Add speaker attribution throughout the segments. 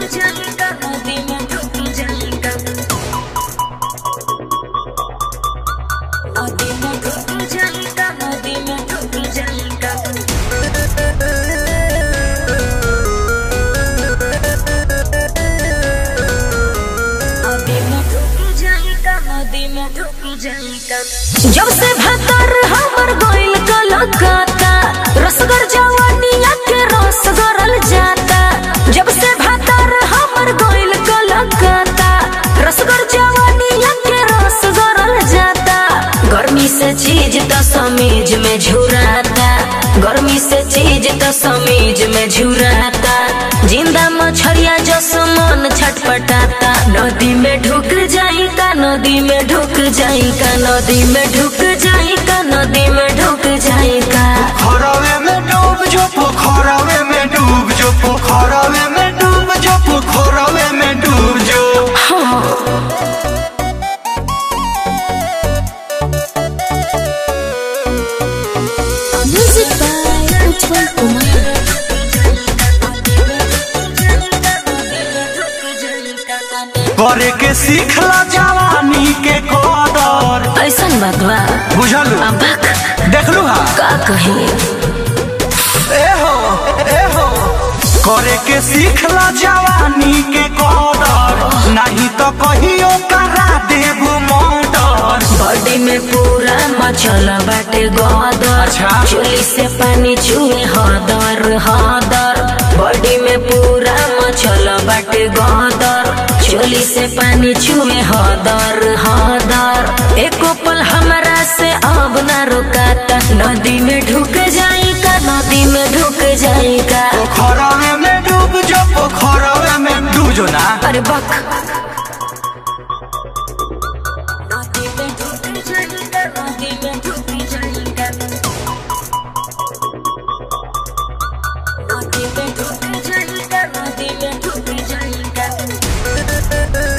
Speaker 1: जाएगा नदी में डूब जाएगा नदी में डूब जाएगा नदी में डूब जाएगा नदी में डूब जाएगा नदी में डूब जाएगा
Speaker 2: जब से भतर हमर गोइल कलकत्ता रसगर जवानिया के रस गरल जाता जब से भतर हमर गोइल कलकत्ता रसगर जवानिया के रस गरल जाता गर्मी से चीज तो समीज में झुराता गर्मी से चीज तो समीज में झुराता जिंदा मछरिया जस मन छटपटाता नदी में ढुक जाई का नदी में ढुक जाई का नदी में ढुक जाई का नदी में ढुक जाई का
Speaker 3: पोखरवे में डूब जो पोखरवे में डूब जो पोखरवे में डूब जो पोखरवे में डूब जो
Speaker 2: म्यूजिक बाय उत्पल कुमार
Speaker 3: करे के सीखला जवानी के कदर
Speaker 2: ऐसन बात बा
Speaker 3: बुझलू
Speaker 2: अब बक
Speaker 3: देखलू हा
Speaker 2: का कही
Speaker 3: ए हो ए हो करे के सीखला जवानी के कदर नहीं तो कहियो करा देबू मर्डर
Speaker 2: बॉडी में पूरा मचल बाटे गदर
Speaker 3: अच्छा।
Speaker 2: चुली से पानी छुए हदर हदर बॉडी में पूरा मचल बाटे गदर चुली से पानी छुए हदर हदर एको पल हमरा से अब ना रुकाता नदी में ढुक जाई का नदी में ढुक जाई का
Speaker 3: पोखरवे में डूब जो पोखरवे में डूब जो ना
Speaker 2: अरे बक
Speaker 1: नदी में डूब जाएगा नदी में डूब जाएगा नदी में डूब जाएगा नदी में डूब जाएगा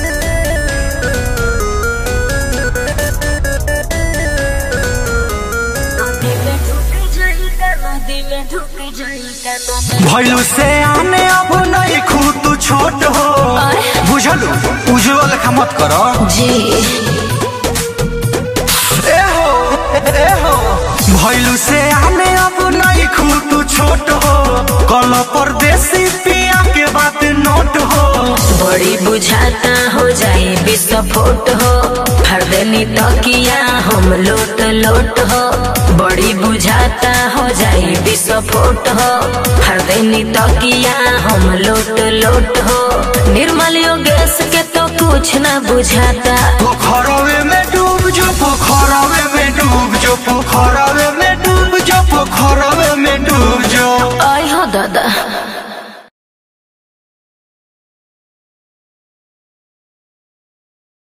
Speaker 1: नदी में डूब जाएगा नदी में डूब जाएगा नदी
Speaker 3: भैलू से आने अब नहीं खूब तू छोट हो बुझलू उज्जवल का मत करो
Speaker 2: जी
Speaker 3: ए हो ए हो भैलू से आने अब नहीं खूब तू छोट हो कल परदेसी पिया के बात नोट हो
Speaker 2: बड़ी बुझाता हो जाए विस्फोट हो हरदनी तकिया हम लोट लोट हो बड़ी बुझाता हो जाए विस्फोट हो हरदनी तकिया हम लोट लोट हो निर्मल योगेश के तो कुछ ना बुझाता
Speaker 3: पोखरवे में डूब जो पोखरवे में डूब जो पोखरवे में डूब जो पोखरवे में डूब जो
Speaker 2: आई हो दादा